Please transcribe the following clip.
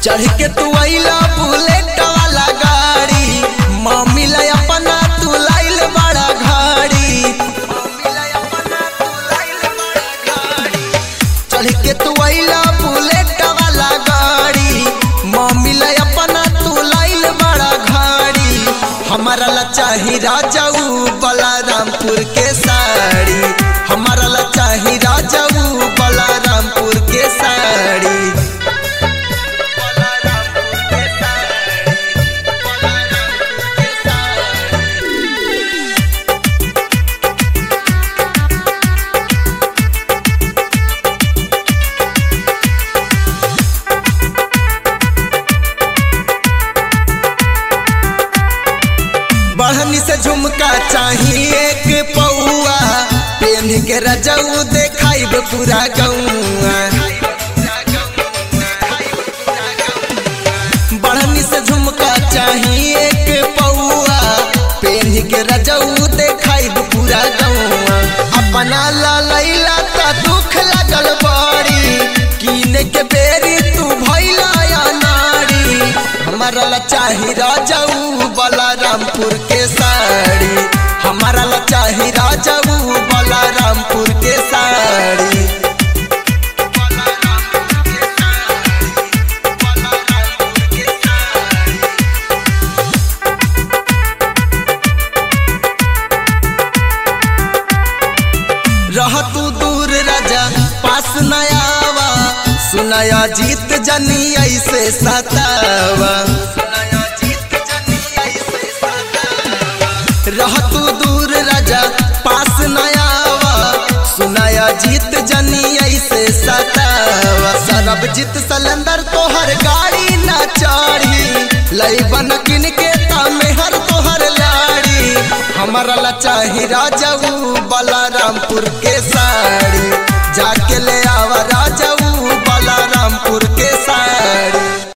चढ़ के तू अइला बुलेट वाला गाड़ी मम्मी ला अपना तू लाइल बड़ा घाड़ी चढ़ के तू अइला बुलेट वाला गाड़ी मम्मी ला अपना तू लाइल बड़ा घाड़ी हमारा ला चाही राजाऊ बलारामपुर के साड़ी हमारा ला चाही राजाऊ बलारामपुर के साड़ी बढ़नी से झुमका चाहिए एक पौआ पेन के रजऊ देखाइब पूरा गौआ बढ़नी से झुमका चाहिए एक पौआ पेन के रजऊ देखाइब पूरा गौआ अपना ला लैला त दुख लगल बड़ी कीने के बेरी तू भैला या नारी हमारा ला चाही राजाऊ बलारामपुर के साड़ी हमारा ला चाही राजाऊ बलारामपुर के साड़ी रह तू दूर राजा पास नयावा सुनाया जीत जनी ऐसे सतावा रह तू दूर राजा पास नयावा सुनाया जीत जनी ऐसे सतावा सरब जीत सलंदर तोहर गाड़ी ना चढ़ी लई बन किन के तामे हर तोहर लाड़ी हमारा ला चाही राजाऊ बलारामपुर के साड़ी जाके ले आवा राजा